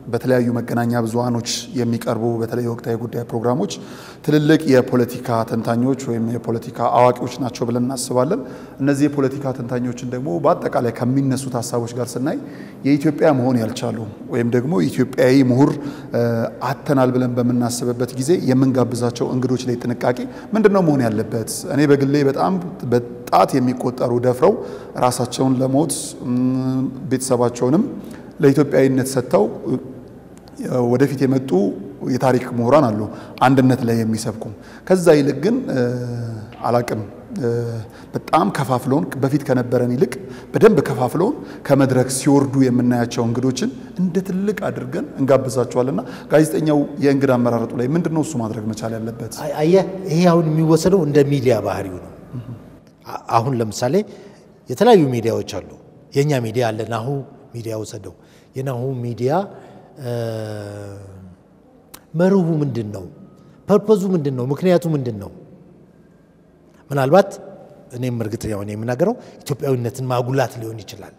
በተለያዩ መገናኛ ብዙሃኖች የሚቀርቡ በተለይ ወቅታዊ ጉዳይ ፕሮግራሞች ትልልቅ የፖለቲካ ተንታኞች ወይም የፖለቲካ አዋቂዎች ናቸው ብለን እናስባለን። እነዚህ የፖለቲካ ተንታኞችን ደግሞ በአጠቃላይ ከሚነሱት ሀሳቦች ጋር ስናይ የኢትዮጵያ መሆን ያልቻሉ ወይም ደግሞ ኢትዮጵያዊ ምሁር አተናል ብለን በምናስብበት ጊዜ የምንጋብዛቸው እንግዶች ላይ ጥንቃቄ ምንድን ነው መሆን ያለበት? እኔ በግሌ በጣም በጣት የሚቆጠሩ ደፍረው ራሳቸውን ለሞት ቤተሰባቸውንም ለኢትዮጵያዊነት ሰጥተው ወደፊት የመጡ የታሪክ ምሁራን አሉ፣ አንድነት ላይ የሚሰብኩ። ከዛ ይልቅ ግን አላቅም በጣም ከፋፍለውን በፊት ከነበረን ይልቅ በደንብ ከፋፍለውን ከመድረክ ሲወርዱ የምናያቸው እንግዶችን እንደ ትልቅ አድርገን እንጋብዛቸዋልና ጋዜጠኛው የእንግዳ አመራረጡ ላይ ምንድን ነው እሱ ማድረግ መቻል ያለበት? አየህ፣ ይሄ አሁን የሚወሰደው እንደ ሚዲያ ባህሪው ነው። አሁን ለምሳሌ የተለያዩ ሚዲያዎች አሉ። የእኛ ሚዲያ አለ፣ ናሁ ሚዲያ ወሰደው። የናሁ ሚዲያ መርሁ ምንድን ነው? ፐርፖዙ ምንድን ነው? ምክንያቱ ምንድን ነው? ምናልባት እኔም እርግጠኛ ሆኜ የምናገረው ኢትዮጵያዊነትን ማጉላት ሊሆን ይችላል።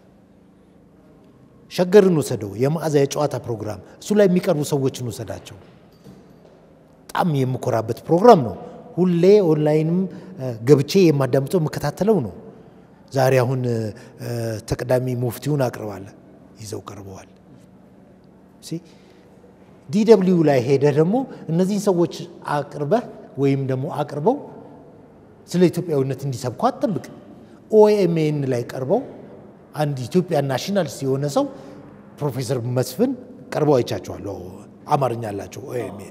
ሸገርን ወሰደው፣ የመዓዛ የጨዋታ ፕሮግራም፣ እሱ ላይ የሚቀርቡ ሰዎችን ወሰዳቸው። በጣም የምኮራበት ፕሮግራም ነው። ሁሌ ኦንላይንም ገብቼ የማዳምጠው የምከታተለው ነው። ዛሬ አሁን ተቀዳሚ ሙፍቲውን አቅርባለ ይዘው ቀርበዋል። ዲደብሊው ላይ ሄደህ ደግሞ እነዚህን ሰዎች አቅርበህ ወይም ደግሞ አቅርበው ስለ ኢትዮጵያዊነት እንዲሰብኩ አትጠብቅ። ኦኤምኤን ላይ ቀርበው አንድ ኢትዮጵያ ናሽናሊስት የሆነ ሰው ፕሮፌሰር መስፍን ቀርበው አይቻቸዋለሁ። አማርኛ አላቸው ኦኤምኤን።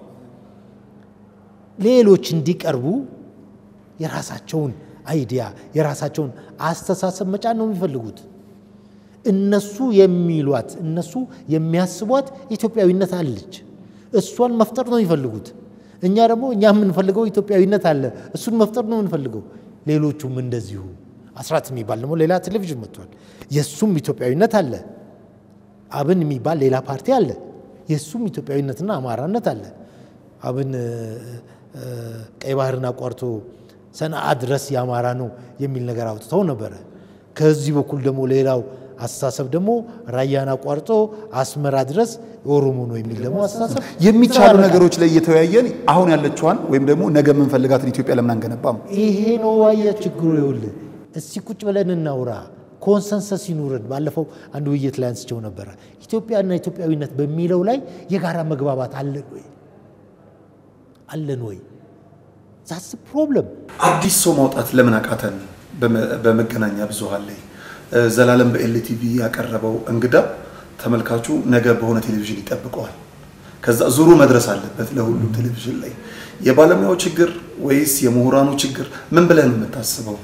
ሌሎች እንዲቀርቡ የራሳቸውን አይዲያ የራሳቸውን አስተሳሰብ መጫን ነው የሚፈልጉት። እነሱ የሚሏት እነሱ የሚያስቧት ኢትዮጵያዊነት አለች። እሷን መፍጠር ነው የሚፈልጉት። እኛ ደግሞ እኛ የምንፈልገው ኢትዮጵያዊነት አለ፣ እሱን መፍጠር ነው የምንፈልገው። ሌሎቹም እንደዚሁ። አስራት የሚባል ደግሞ ሌላ ቴሌቪዥን መጥቷል። የእሱም ኢትዮጵያዊነት አለ። አብን የሚባል ሌላ ፓርቲ አለ። የእሱም ኢትዮጵያዊነትና አማራነት አለ። አብን ቀይ ባህርን አቋርቶ ሰንዓ ድረስ የአማራ ነው የሚል ነገር አውጥተው ነበረ። ከዚህ በኩል ደግሞ ሌላው አስተሳሰብ ደግሞ ራያን አቋርጦ አስመራ ድረስ የኦሮሞ ነው የሚል ደግሞ አስተሳሰብ የሚቻሉ ነገሮች ላይ እየተወያየን አሁን ያለችዋን ወይም ደግሞ ነገ የምንፈልጋትን ኢትዮጵያ ለምን አንገነባም? ይሄ ነው ዋያ ችግሩ። ይኸውልህ እስቲ ቁጭ ብለን እናውራ፣ ኮንሰንሰስ ይኑረን። ባለፈው አንድ ውይይት ላይ አንስቸው ነበረ። ኢትዮጵያና ኢትዮጵያዊነት በሚለው ላይ የጋራ መግባባት አለን ወይ አለን ወይ? ዛስ ፕሮብለም። አዲስ ሰው ማውጣት ለምን አቃተን? በመገናኛ ብዙሃን ላይ ዘላለም በኤልቲቪ ያቀረበው እንግዳ ተመልካቹ ነገ በሆነ ቴሌቪዥን ይጠብቀዋል። ከዛ ዙሩ መድረስ አለበት ለሁሉም ቴሌቪዥን ላይ። የባለሙያው ችግር ወይስ የምሁራኑ ችግር? ምን ብለህ ነው የምታስበው?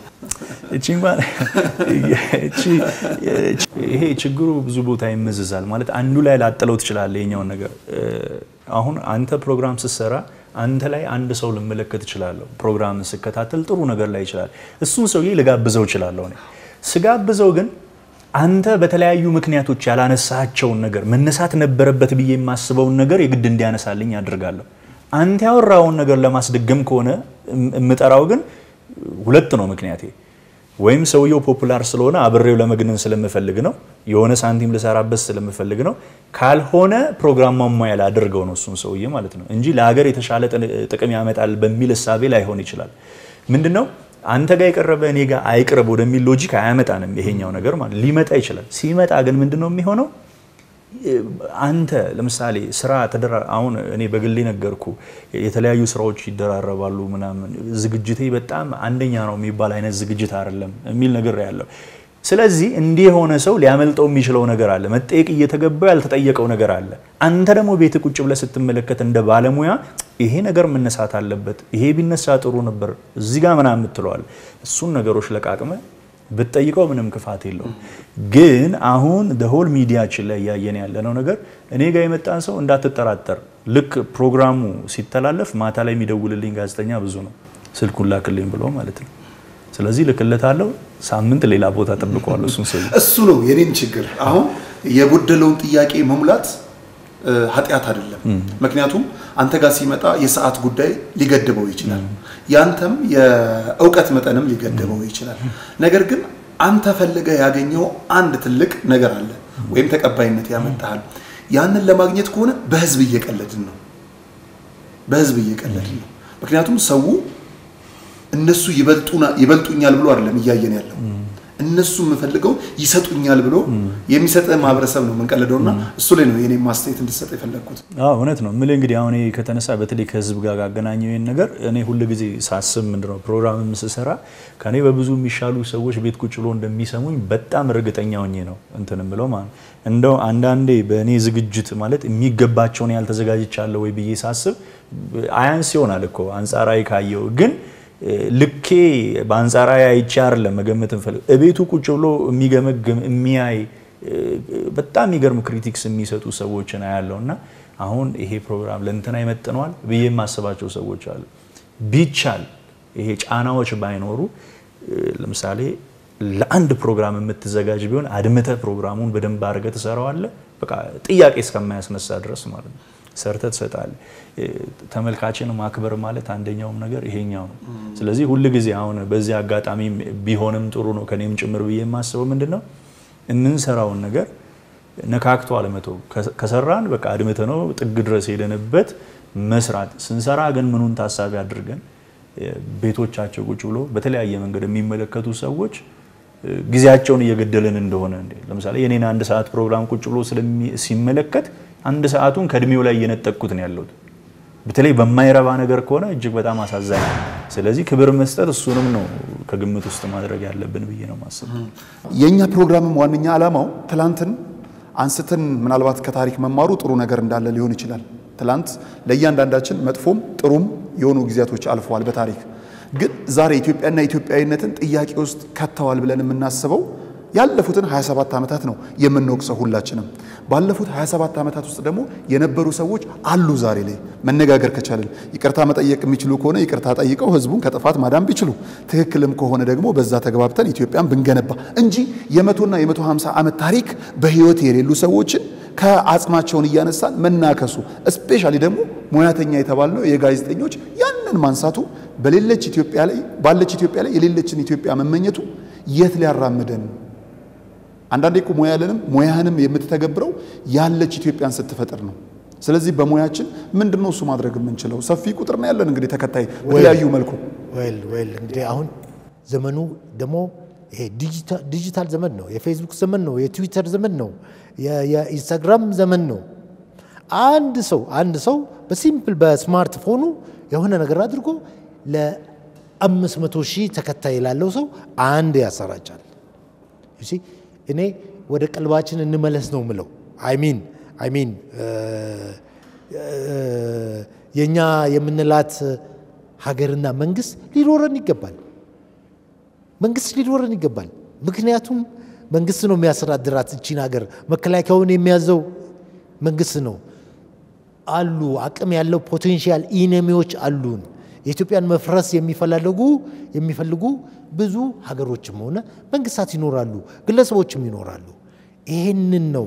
ይሄ ችግሩ ብዙ ቦታ ይመዝዛል። ማለት አንዱ ላይ ላጥለው ትችላለህ የኛውን ነገር። አሁን አንተ ፕሮግራም ስትሰራ አንተ ላይ አንድ ሰው ልመለከት እችላለሁ። ፕሮግራም ስከታተል ጥሩ ነገር ላይ ይችላል። እሱን ሰውዬ ልጋብዘው እችላለሁ እኔ ስጋብዘው ግን አንተ በተለያዩ ምክንያቶች ያላነሳቸውን ነገር መነሳት ነበረበት ብዬ የማስበውን ነገር የግድ እንዲያነሳልኝ አድርጋለሁ። አንተ ያወራውን ነገር ለማስደገም ከሆነ የምጠራው ግን ሁለት ነው ምክንያቴ። ወይም ሰውየው ፖፑላር ስለሆነ አብሬው ለመግነን ስለምፈልግ ነው፣ የሆነ ሳንቲም ልሰራበት ስለምፈልግ ነው። ካልሆነ ፕሮግራም ማሟያ ላደርገው ነው እሱን ሰውዬ ማለት ነው እንጂ ለሀገር የተሻለ ጥቅም ያመጣል በሚል እሳቤ ላይሆን ይችላል። ምንድን ነው አንተ ጋር የቀረበ እኔ ጋር አይቅረብ ወደሚል ሎጂክ አያመጣንም። ይሄኛው ነገር ማለት ሊመጣ ይችላል። ሲመጣ ግን ምንድን ነው የሚሆነው? አንተ ለምሳሌ ስራ ተደራ አሁን እኔ በግሌ ነገርኩ የተለያዩ ስራዎች ይደራረባሉ ምናምን ዝግጅቴ በጣም አንደኛ ነው የሚባል አይነት ዝግጅት አይደለም የሚል ነገር ያለው ስለዚህ እንዲህ የሆነ ሰው ሊያመልጠው የሚችለው ነገር አለ። መጠየቅ እየተገባው ያልተጠየቀው ነገር አለ። አንተ ደግሞ ቤት ቁጭ ብለህ ስትመለከት እንደ ባለሙያ ይሄ ነገር መነሳት አለበት፣ ይሄ ቢነሳ ጥሩ ነበር፣ እዚህ ጋር ምናምን የምትለዋል። እሱን ነገሮች ለቃቅመ ብትጠይቀው ምንም ክፋት የለውም። ግን አሁን ሆል ሚዲያችን ላይ እያየን ያለነው ነገር እኔ ጋር የመጣን ሰው እንዳትጠራጠር፣ ልክ ፕሮግራሙ ሲተላለፍ ማታ ላይ የሚደውልልኝ ጋዜጠኛ ብዙ ነው፣ ስልኩን ላክልኝ ብሎ ማለት ነው። ስለዚህ ልክለታለሁ። ሳምንት ሌላ ቦታ ጠብቀዋለሁ። እሱን ሰው እሱ ነው የኔም ችግር። አሁን የጎደለውን ጥያቄ መሙላት ኃጢአት አይደለም። ምክንያቱም አንተ ጋር ሲመጣ የሰዓት ጉዳይ ሊገድበው ይችላል። ያንተም የእውቀት መጠንም ሊገድበው ይችላል። ነገር ግን አንተ ፈልገህ ያገኘው አንድ ትልቅ ነገር አለ ወይም ተቀባይነት ያመጣሃል። ያንን ለማግኘት ከሆነ በህዝብ እየቀለድን ነው። በህዝብ እየቀለድን ነው። ምክንያቱም ሰው እነሱ ይበልጡኛል ብሎ አይደለም እያየን ያለው እነሱ የምፈልገው ይሰጡኛል ብሎ የሚሰጥ ማህበረሰብ ነው የምንቀልደውና እሱ ላይ ነው የኔ ማስተያየት እንድሰጥ የፈለግኩት። አዎ እውነት ነው የምልህ። እንግዲህ አሁን ይሄ ከተነሳ በተለይ ከህዝብ ጋር አገናኘው ይህን ነገር እኔ ሁል ጊዜ ሳስብ ምንድነው ፕሮግራም ስሰራ ከኔ በብዙ የሚሻሉ ሰዎች ቤት ቁጭ ብሎ እንደሚሰሙኝ በጣም እርግጠኛ ሆኜ ነው እንትን የምለው ማለት ነው። እንደው አንዳንዴ በእኔ ዝግጅት ማለት የሚገባቸውን ያህል ተዘጋጅቻለሁ ወይ ብዬ ሳስብ አያንስ ይሆናል እኮ አንጻራዊ ካየው ግን ልኬ በአንጻራዊ አይቼ አይደለም መገመት እንፈልግ እቤቱ ቁጭ ብሎ የሚገመግም የሚያይ በጣም የሚገርም ክሪቲክስ የሚሰጡ ሰዎችን አያለው እና አሁን ይሄ ፕሮግራም ለእንትና ይመጥነዋል ብዬ የማስባቸው ሰዎች አሉ። ቢቻል ይሄ ጫናዎች ባይኖሩ ለምሳሌ ለአንድ ፕሮግራም የምትዘጋጅ ቢሆን አድምተ ፕሮግራሙን በደንብ አድርገ ትሰራዋለ። በቃ ጥያቄ እስከማያስነሳ ድረስ ማለት ነው ሰርተ ትሰጣለ። ተመልካችን ማክበር ማለት አንደኛውም ነገር ይሄኛው ነው። ስለዚህ ሁል ጊዜ አሁን በዚህ አጋጣሚ ቢሆንም ጥሩ ነው ከኔም ጭምር ብዬ የማስበው ምንድን ነው የምንሰራውን ነገር ነካክቶ አለመተው ከሰራን በቃ አድምተ ነው ጥግ ድረስ ሄደንበት መስራት ስንሰራ ግን ምኑን ታሳቢ አድርገን ቤቶቻቸው ቁጭ ብሎ በተለያየ መንገድ የሚመለከቱ ሰዎች ጊዜያቸውን እየገደልን እንደሆነ እንዴ ለምሳሌ የኔን አንድ ሰዓት ፕሮግራም ቁጭ ብሎ ሲመለከት አንድ ሰዓቱን ከእድሜው ላይ እየነጠቅኩት ነው ያለሁት። በተለይ በማይረባ ነገር ከሆነ እጅግ በጣም አሳዛኝ ነው። ስለዚህ ክብር መስጠት እሱንም ነው ከግምት ውስጥ ማድረግ ያለብን ብዬ ነው ማስበው። የእኛ ፕሮግራምም ዋነኛ ዓላማው ትላንትን አንስተን ምናልባት ከታሪክ መማሩ ጥሩ ነገር እንዳለ ሊሆን ይችላል። ትላንት ለእያንዳንዳችን መጥፎም ጥሩም የሆኑ ጊዜያቶች አልፈዋል በታሪክ ግን ዛሬ ኢትዮጵያና ኢትዮጵያዊነትን ጥያቄ ውስጥ ከተዋል ብለን የምናስበው ያለፉትን 27 ዓመታት ነው የምንወቅሰው ሁላችንም። ባለፉት 27 ዓመታት ውስጥ ደግሞ የነበሩ ሰዎች አሉ። ዛሬ ላይ መነጋገር ከቻልን ይቅርታ መጠየቅ የሚችሉ ከሆነ ይቅርታ ጠይቀው ህዝቡን ከጥፋት ማዳን ቢችሉ፣ ትክክልም ከሆነ ደግሞ በዛ ተግባብተን ኢትዮጵያን ብንገነባ እንጂ የመቶና የመቶ 50 ዓመት ታሪክ በህይወት የሌሉ ሰዎችን ከአጽማቸውን እያነሳን መናከሱ እስፔሻሊ ደግሞ ሙያተኛ የተባልነው የጋዜጠኞች ያንን ማንሳቱ በሌለች ኢትዮጵያ ላይ ባለች ኢትዮጵያ ላይ የሌለችን ኢትዮጵያ መመኘቱ የት ሊያራምደን አንዳንዴ እኮ ሙያ ያለንም ሙያህንም የምትተገብረው ያለች ኢትዮጵያን ስትፈጥር ነው። ስለዚህ በሙያችን ምንድን ነው እሱ ማድረግ የምንችለው? ሰፊ ቁጥር ነው ያለን እንግዲህ ተከታይ በተለያዩ መልኩ ወል ወል እንግዲህ አሁን ዘመኑ ደግሞ ይሄ ዲጂታል ዘመን ነው። የፌስቡክ ዘመን ነው። የትዊተር ዘመን ነው። የኢንስታግራም ዘመን ነው። አንድ ሰው አንድ ሰው በሲምፕል በስማርትፎኑ የሆነ ነገር አድርጎ ለአምስት መቶ ሺህ ተከታይ ላለው ሰው አንድ ያሰራጫል። እኔ ወደ ቀልባችን እንመለስ ነው ምለው። አይሚን አይሚን የእኛ የምንላት ሀገርና መንግስት ሊኖረን ይገባል። መንግስት ሊኖረን ይገባል። ምክንያቱም መንግስት ነው የሚያስተዳድራት እቺን ሀገር። መከላከያውን የሚያዘው መንግስት ነው። አሉ አቅም ያለው ፖቴንሻል ኢነሚዎች አሉን። የኢትዮጵያን መፍረስ የሚፈላለጉ የሚፈልጉ ብዙ ሀገሮችም ሆነ መንግስታት ይኖራሉ፣ ግለሰቦችም ይኖራሉ። ይህንን ነው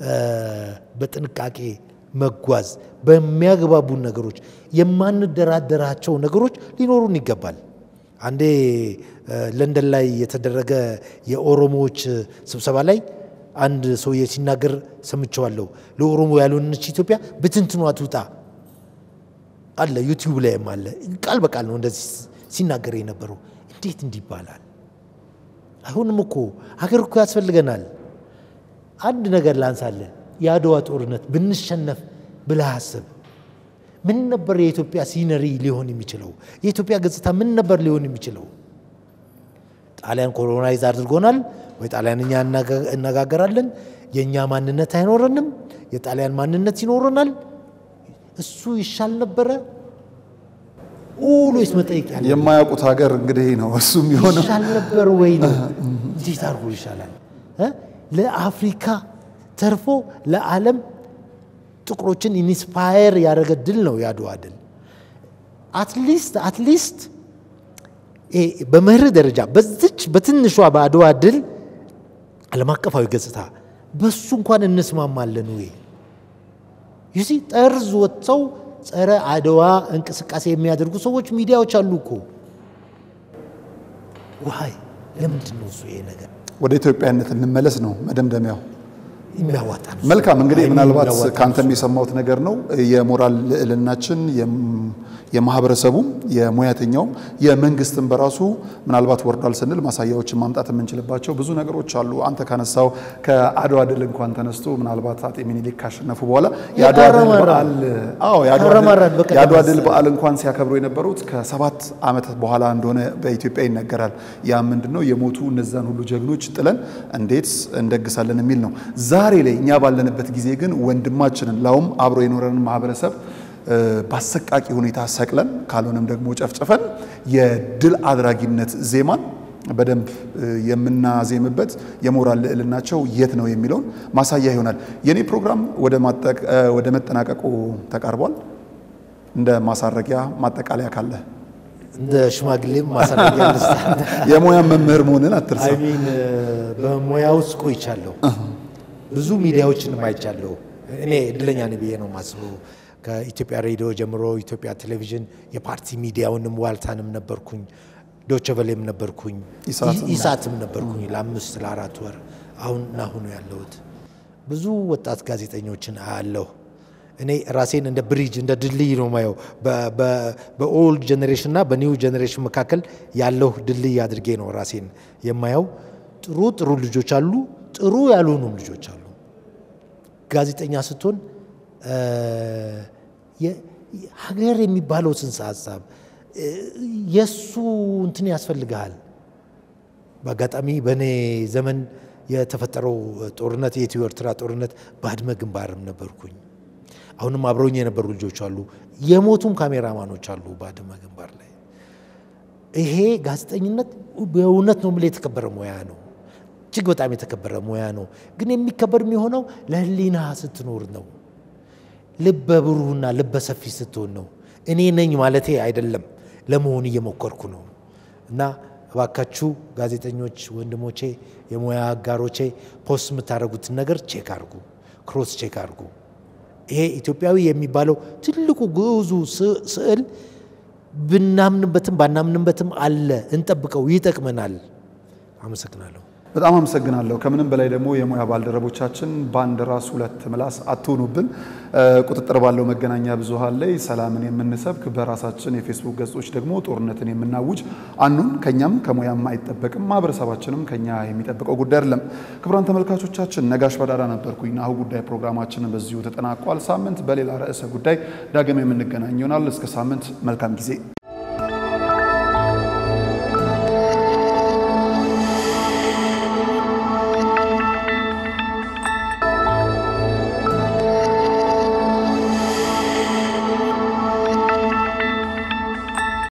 በጥንቃቄ መጓዝ በሚያግባቡን ነገሮች የማንደራደራቸው ነገሮች ሊኖሩን ይገባል። አንዴ ለንደን ላይ የተደረገ የኦሮሞዎች ስብሰባ ላይ አንድ ሰውዬ ሲናገር ሰምቸዋለሁ። ለኦሮሞ ያልሆነች ኢትዮጵያ ብትንትኗ ትውጣ አለ። ዩቲዩብ ላይም አለ። ቃል በቃል ነው እንደዚህ ሲናገር የነበረው። እንዴት እንዲህ ይባላል? አይሆንም እኮ ሀገር እኮ ያስፈልገናል። አንድ ነገር ላንሳለ። የአድዋ ጦርነት ብንሸነፍ ብለህ አስብ። ምን ነበር የኢትዮጵያ ሲነሪ ሊሆን የሚችለው? የኢትዮጵያ ገጽታ ምን ነበር ሊሆን የሚችለው? ጣሊያን ኮሎናይዝ አድርጎናል ወይ ጣሊያንኛ እነጋገራለን። የእኛ ማንነት አይኖረንም፣ የጣሊያን ማንነት ይኖረናል። እሱ ይሻል ነበረ ኦልዌይስ መጠየቅ ያለ የማያውቁት ሀገር እንግዲህ ነው እሱም የሆነው ይሻል ነበር ወይ ነው። እንዴት አድርጎ ይሻላል? ለአፍሪካ ተርፎ ለዓለም ጥቁሮችን ኢንስፓየር ያደረገ ድል ነው የአድዋ ድል። አትሊስት አትሊስት በመርህ ደረጃ በዚች በትንሿ በአድዋ ድል ዓለም አቀፋዊ ገጽታ በሱ እንኳን እንስማማለን ወይ? ይሲ ጠርዝ ወጥተው ጸረ አድዋ እንቅስቃሴ የሚያደርጉ ሰዎች ሚዲያዎች አሉ እኮ። ዋይ ለምንድን ነው እሱ ይሄ ነገር? ወደ ኢትዮጵያነት እንመለስ ነው መደምደሚያው። የሚያዋጣ ነው። መልካም እንግዲህ ምናልባት የሚያዋጣ ከአንተም የሰማሁት ነገር ነው የሞራል ልዕልናችን የም- የማህበረሰቡም የሙያተኛውም የመንግስትም በራሱ ምናልባት ወርዷል ስንል ማሳያዎችን ማምጣት የምንችልባቸው ብዙ ነገሮች አሉ። አንተ ካነሳው ከአድዋ ድል እንኳን ተነስቶ ምናልባት አጤ ሚኒሊክ ካሸነፉ በኋላ የአድዋ ድል ተረመረ። በዓል አዎ የአድዋ ድል- ተረመረን በቀደም የአድዋ ድል መሰለኝ። በዓል እንኳን ሲያከብሩ የነበሩት ከሰባት ዓመት በኋላ እንደሆነ በኢትዮጵያ ይነገራል። ያ ምንድን ነው የሞቱ እነዛን ሁሉ ጀግኖች ጥለን እንዴት እንደግሳለን የሚል ነው። ዛሬ ላይ እኛ ባለንበት ጊዜ ግን ወንድማችንን ላውም አብሮ የኖረንን ማህበረሰብ እ፣ በአሰቃቂ ሁኔታ ሰቅለን ካልሆነም ደግሞ ጨፍጭፈን የድል አድራጊነት ዜማን በደንብ እ፣ የምናዜምበት የሞራል ልዕልናቸው የት ነው የሚለውን ማሳያ ይሆናል። የኔ ፕሮግራም ወደ ማጠቅ- እ፣ ወደ መጠናቀቁ ተቃርቧል። እንደ ማሳረጊያ ማጠቃለያ ካለ እንደ ሽማግሌም ማሳረጊያ ልስጥ። የሙያ መምህር መሆንን አትርሳ። አይ ሚን በሙያ ውስጥ ቆይቻለሁ። ብዙ ሚዲያዎችንም አይቻለሁ። እኔ እድለኛ ነኝ ብዬ ነው የማስበው። ከኢትዮጵያ ሬዲዮ ጀምሮ ኢትዮጵያ ቴሌቪዥን የፓርቲ ሚዲያውንም ዋልታንም ነበርኩኝ፣ ዶቸቨሌም ነበርኩኝ፣ ኢሳትም ኢ- ኢሳትም ነበርኩኝ ለአምስት ለአራት ወር። አሁን ናሁኑ ያለሁት ብዙ ወጣት ጋዜጠኞችን አያለሁ። እኔ ራሴን እንደ ብሪጅ እንደ ድልድይ ነው ማየው። በኦልድ ጀኔሬሽን እና በኒው ጀኔሬሽን መካከል ያለው ድልድይ አድርጌ ነው ራሴን የማየው። ጥሩ ጥሩ ልጆች አሉ፣ ጥሩ ያልሆኑም ልጆች አሉ። ጋዜጠኛ ስትሆን እ፣ የ- ሀገር የሚባለው ጽንሰ ሀሳብ እ፣ የእሱ እንትን ያስፈልግሃል። በአጋጣሚ በእኔ ዘመን የተፈጠረው ጦርነት የኢትዮ ኤርትራ ጦርነት ባድመ ግንባርም ነበርኩኝ። አሁንም አብረውኝ የነበሩ ልጆች አሉ፣ የሞቱም ካሜራማኖች አሉ ባድመ ግንባር ላይ። ይሄ ጋዜጠኝነት በእውነት ነው የምልህ የተከበረ ሙያ ነው። እጅግ በጣም የተከበረ ሙያ ነው። ግን የሚከበር የሚሆነው ለሕሊና ስትኖር ነው። ልበ ብሩህና ልበ ሰፊ ስትሆን ነው። እኔ ነኝ ማለቴ አይደለም፣ ለመሆን እየሞከርኩ ነው። እና እባካችሁ ጋዜጠኞች ወንድሞቼ፣ የሙያ አጋሮቼ ፖስት የምታደርጉትን ነገር ቼክ አድርጉ፣ ክሮስ ቼክ አድርጉ። ይሄ ኢትዮጵያዊ የሚባለው ትልቁ ግዑዙ ስ- ስዕል ብናምንበትም ባናምንበትም አለ። እንጠብቀው፣ ይጠቅመናል። አመሰግናለሁ። በጣም አመሰግናለሁ። ከምንም በላይ ደግሞ የሙያ ባልደረቦቻችን በአንድ ራስ ሁለት ምላስ አትሆኑብን። እ፣ ቁጥጥር ባለው መገናኛ ብዙኃን ላይ ሰላምን የምንሰብክ በራሳችን የፌስቡክ ገጾች ደግሞ ጦርነትን የምናውጅ አኑን ከኛም ከሙያም አይጠበቅም። ማህበረሰባችንም ከኛ የሚጠብቀው ጉዳይ አይደለም። ክቡራን ተመልካቾቻችን ነጋሽ በዳዳ ነበርኩኝ። ናሁ ጉዳይ ፕሮግራማችንን በዚሁ ተጠናቋል። ሳምንት በሌላ ርዕሰ ጉዳይ ዳግም የምንገናኝ ይሆናል። እስከ ሳምንት መልካም ጊዜ